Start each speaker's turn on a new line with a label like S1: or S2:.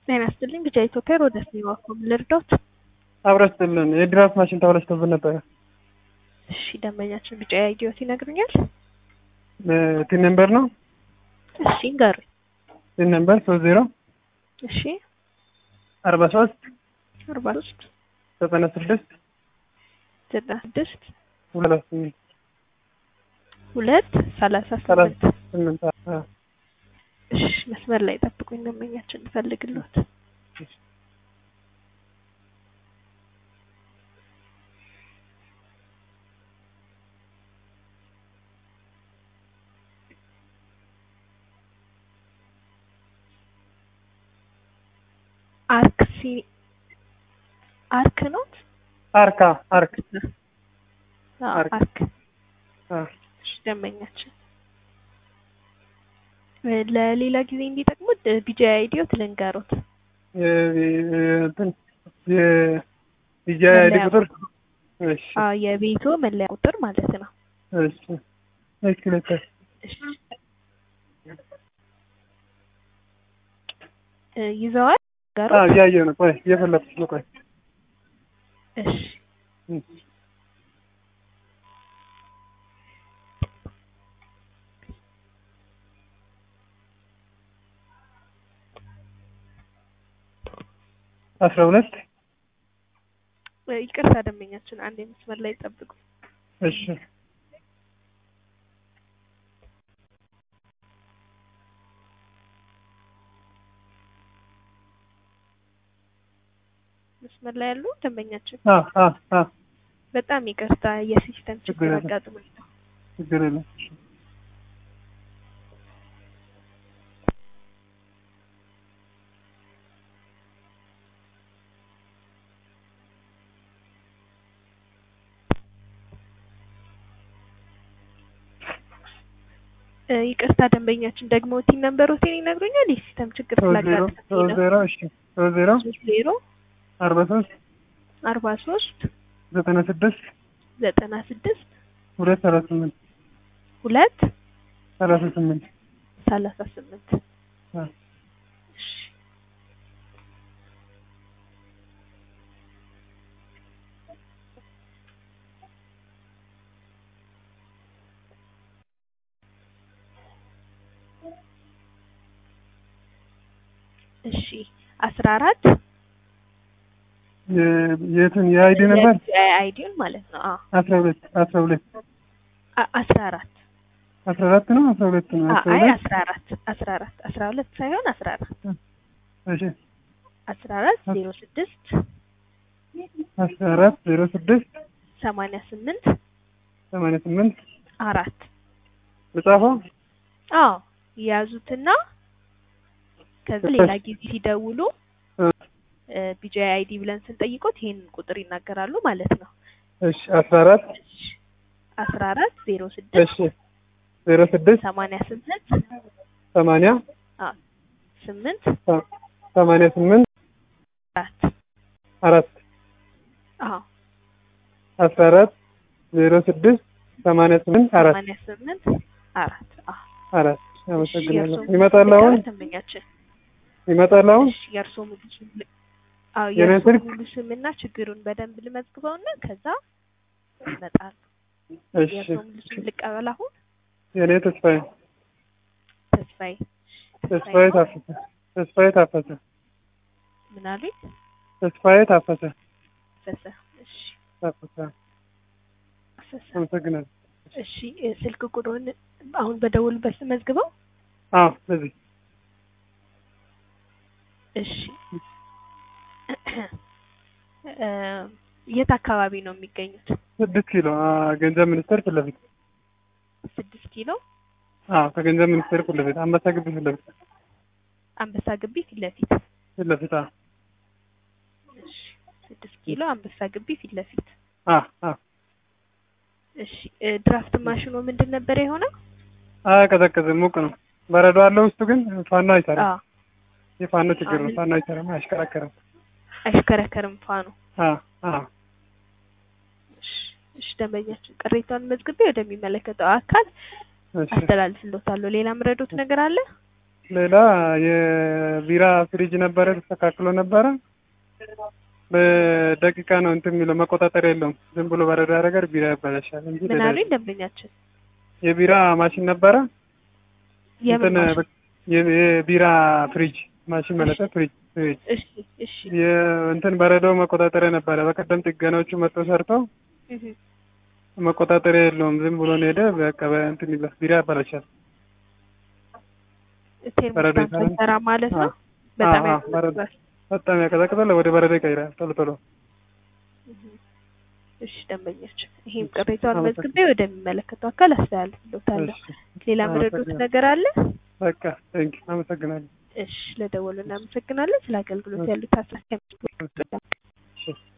S1: ጤና ይስጥልኝ ብቻ ኢትዮጵያ ወደ ስኒዋኮም ልርዶት።
S2: አብረስጥልን የድራፍት ማሽን ተበላሽቶብን ነበረ።
S1: እሺ ደንበኛችን ቢጫ ያየሁት ይነግሩኛል።
S2: ቲን ነምበር ነው
S1: እሺ ንገሩኝ።
S2: ቲን ነምበር ሶስት ዜሮ
S1: እሺ
S2: አርባ ሶስት
S1: አርባ ሶስት
S2: ዘጠና ስድስት
S1: ዘጠና ስድስት
S2: ሁለት ስምንት
S1: ሁለት ሰላሳ
S2: ሰላሳ
S1: ስምንት
S2: ስምንት አ-
S1: እሺ መስመር ላይ ጠብቁኝ ደንበኛችን እንፈልግልዎት። አርክ ሲ አርክ ነው
S2: አርካ አርክ
S1: አዎ፣
S2: አርክ።
S1: አርክ
S2: አ፣
S1: እሺ ደንበኛችን እ ለሌላ ጊዜ እንዲጠቅሙት ቢጃ አይዲዮት ልንገሩት።
S2: የ- የ- እንትን የ- ዲጂ አይዲ
S1: መለያ
S2: ቁጥር እሺ
S1: አዎ የቤቱ መለያ ቁጥር ማለት ነው።
S2: እሺ እሺ ልክ
S1: እሺ እ ይዘዋል
S2: አ
S1: ንገሩት።
S2: እያየሁ ነው። ቆይ እየፈለኩት ነው። ቆይ
S1: እሺ
S2: እም። አስራ ሁለት
S1: እ ይቅርታ ደንበኛችን አንድ የመስመር ላይ ጠብቁ።
S2: እሺ
S1: መስመር ላይ ያሉ ደንበኛችን
S2: አ አ አ
S1: በጣም ይቅርታ የሲስተም ችግር
S2: ችግር የለም።
S1: አጋጥሞኝ ነው።
S2: ችግር የለም።
S1: እ ይቅርታ ደንበኛችን ደግሞ ቲን ነምበር ሆቴል ይነግሩኛል። የሲስተም ችግር
S2: ሶስት ዜሮ
S1: ስላጋጠመኝ
S2: ሶስት
S1: ነው።
S2: ዜሮ እሺ ሶስት ዜሮ
S1: ሶስት ዜሮ
S2: አርባ ሶስት
S1: አርባ ሶስት
S2: ዘጠና ስድስት
S1: ዘጠና ስድስት
S2: ሁለት ሰላሳ ስምንት
S1: ሁለት
S2: ሰላሳ ስምንት
S1: ሰላሳ ስምንት
S2: አ
S1: እሺ እሺ አስራ አራት
S2: የ- የትን የአይዲ ነበር
S1: አይዲውን ማለት ነው። አዎ
S2: አስራ ሁለት አስራ ሁለት
S1: አ- አስራ አራት
S2: አስራ አራት ነው አስራ ሁለት ነው
S1: አ-
S2: አስራ
S1: አይ
S2: ሁለት
S1: አስራ አራት አስራ አራት አስራ ሁለት ሳይሆን አስራ አራት
S2: እሺ
S1: አስራ አራት ዜሮ ስድስት
S2: አስራ አራት ዜሮ ስድስት
S1: ሰማንያ ስምንት
S2: ሰማንያ ስምንት
S1: አራት
S2: ልጻፈው
S1: አዎ የያዙትና ከዛ ሌላ ጊዜ ሲደውሉ
S2: እ
S1: ቢጂ አይዲ ብለን ስንጠይቆት ይሄን ቁጥር ይናገራሉ ማለት ነው።
S2: እሺ አስራ አራት
S1: አስራ አራት ዜሮ ስድስት
S2: እሺ ዜሮ ስድስት
S1: ሰማንያ ስምንት
S2: ሰማንያ
S1: አ ስምንት
S2: ሰ- ሰማንያ ስምንት
S1: አራት
S2: አራት
S1: አዎ
S2: አስራ አራት ዜሮ ስድስት ሰማንያ ስምንት አራት
S1: ሰማንያ ስምንት አራት አዎ
S2: አራት
S1: እሺ፣
S2: አመሰግናለሁ።
S1: የእርስዎ
S2: ይመጣል አሁን
S1: ልቀበል ደንበኛችን?
S2: ይመጣል አሁን
S1: እሺ የእርስዎ ሙሉ ስም ል- አዎ
S2: የኔ
S1: የእርስዎ
S2: ስልክ?
S1: ሙሉ ስምና ችግሩን በደንብ ልመዝግበውና ከዛ ይመጣሉ።
S2: እሺ
S1: የእርስዎ ሙሉ ስም ልቀበል አሁን?
S2: የኔ ተስፋዬ
S1: ተስፋዬ
S2: ተስፋዬ ታፈሰ ተስፋዬ ታፈሰ
S1: ምን አሉኝ?
S2: ተስፋዬ ታፈሰ
S1: ፈሰ እሺ
S2: ታፈሰ
S1: ፈሰ
S2: አመሰግናለሁ።
S1: እሺ እ ስልክ ቁጥሩን አሁን በደውልበት መዝግበው።
S2: አዎ በዚህ
S1: እሺ እ የት አካባቢ ነው የሚገኙት?
S2: ስድስት ኪሎ አ፣ ገንዘብ ሚኒስቴር ፊት ለፊት
S1: ስድስት ኪሎ
S2: አዎ ከገንዘብ ሚኒስቴር ፊት ለፊት አንበሳ ግቢ ፊት ለፊት
S1: አንበሳ ግቢ ፊት ለፊት።
S2: ፊት ለፊት አዎ
S1: እሺ ስድስት ኪሎ አንበሳ ግቢ ፊት ለፊት።
S2: አዎ አዎ
S1: እሺ እ ድራፍት ማሽኑ ምንድን ነበር የሆነው?
S2: አያቀዘቅዝም ሙቅ ነው። በረዶ አለው ውስጡ ግን ፋኖ አይሰራም።
S1: አዎ
S2: የፋኖ ችግር ነው።
S1: አሁን-
S2: ፋኖ አይሰራም፣ አያሽከረከርም።
S1: አይሽከረከርም ፋኑ።
S2: አዎ አዎ
S1: እሺ እሺ ደንበኛችን ቅሬታውን መዝግቤ ወደሚመለከተው አካል
S2: እሺ
S1: አስተላልፍልዎታለሁ። ሌላ ምረዶት ነገር አለ?
S2: ሌላ የቢራ ፍሪጅ ነበረ ተስተካክሎ ነበረ። በደቂቃ ነው እንትን የሚለው መቆጣጠሪያ የለውም። ዝም ብሎ በረዶ ያደርጋል፣ ቢራ ያበላሻል እንጂ
S1: ምን
S2: ሌላ
S1: አሉኝ ደንበኛችን?
S2: የቢራ ማሽን ነበረ
S1: የምን
S2: እንትን
S1: ማሽን?
S2: የ- የቢራ ፍሪጅ ማሽን ማለት ነው። ፍሪጅ ፍሪጅ
S1: እሺ እሺ
S2: የእንትን በረዶ መቆጣጠሪያ ነበረ። በቀደም ጥገናዎቹ መጥቶ ሰርተው
S1: እህ
S2: መቆጣጠሪያ የለውም። ዝም ብሎ ነው ሄደ። በቃ በእንትን ይላል ቢራ ያበላሻል። በረዶ
S1: ቴርሞስታት
S2: ይሰራል።
S1: አይሰራ ማለት ነው።
S2: አዎ።
S1: በጣም
S2: አዎ፣ አዎ፣ በረዶ
S1: ያስፈልጋል።
S2: በጣም ያቀዘቅዛል። ወደ በረዶ ይቀይራል ቶሎ ቶሎ።
S1: እሺ ደንበኛችን፣ ይሄም ቅሬታውን
S2: አመሰግናለሁ።
S1: መዝግቤ ወደሚመለከተው አካል አስተላልፍልዎታለሁ።
S2: እሺ፣
S1: ሌላ ምረዱት
S2: አመሰግናለሁ።
S1: ነገር አለ?
S2: በቃ ቴንክ አመሰግናለሁ።
S1: እሺ ለደወሉ እናመሰግናለን። ስለ አገልግሎት ያሉት ሀሳብ